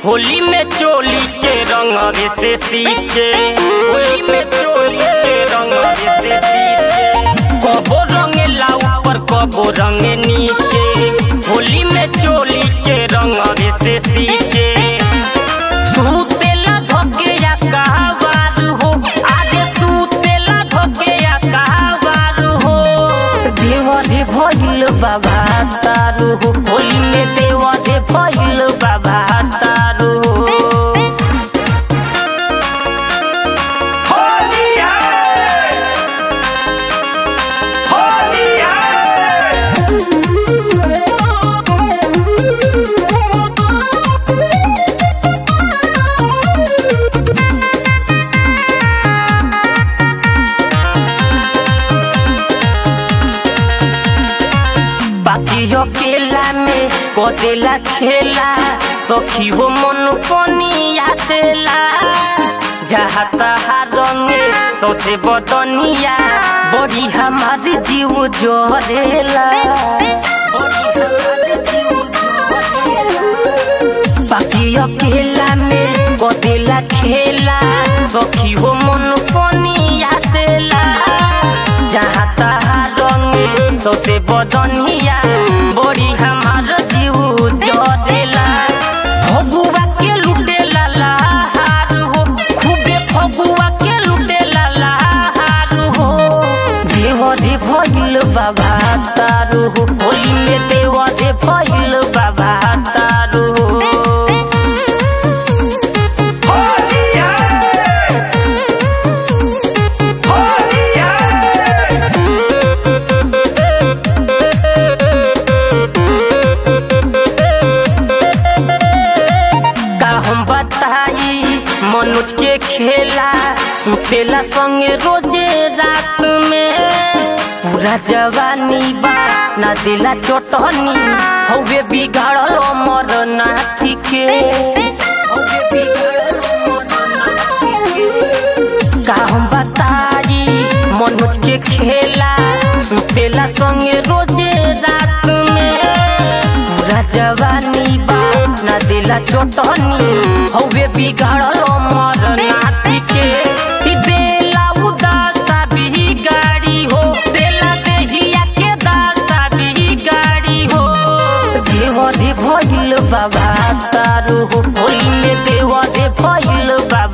होली में चोली के रंग से सींचे होली में चोली के रंग से सींचे कबो रंगेला ऊपर कबो रंगे नीचे होली में चोली के रंग से सींचे सुतेला धोके या कहवार हो आगे सुतेला धोके या कहवार हो देवरे भइल बाबा तारू हो होली में देवरे भइल बाबा तारू हो होली है होली है बाकी अकेला में कदेला खेला सखी हो मन पनिया देला जहाँ तहा रंगे सौसे बदनिया बड़ी हमारी जीव जोरेला बड़ी हमारी जीव जोरेला। बाकी अकेला में कदेला खेला सखी हो मन पनिया देला जहाँ तहा रंगे सौसे बदनिया बड़ी हमार जीव जरेला फगुआ के लुटेला लहार हो खूबे फगुआ के लुटेला लहार हो देवरे भइल बाबा तारू हो होली में देवरे भइल बाबा तारू हो होली है होली है का हम बताई मनुज के खेला सुतेला संगे रोजे रात में पूरा जवानी बा ना दिला चोटनी हवे बिगाड़ल अमर नाथी के हवे बिगाड़ल अमर नाथी के का हम बताई मनुज के खेला सुतेला संगे रोजे रात में पूरा जवानी बा ना दिला चोटनी हवे बिगाड़ल अमर नाथी के ई देला उदासा भी गाड़ी हो देला देहिया के दासा भी गाड़ी हो देवरे भइल बाबा तारू हो होली में देवरे भइल बाबा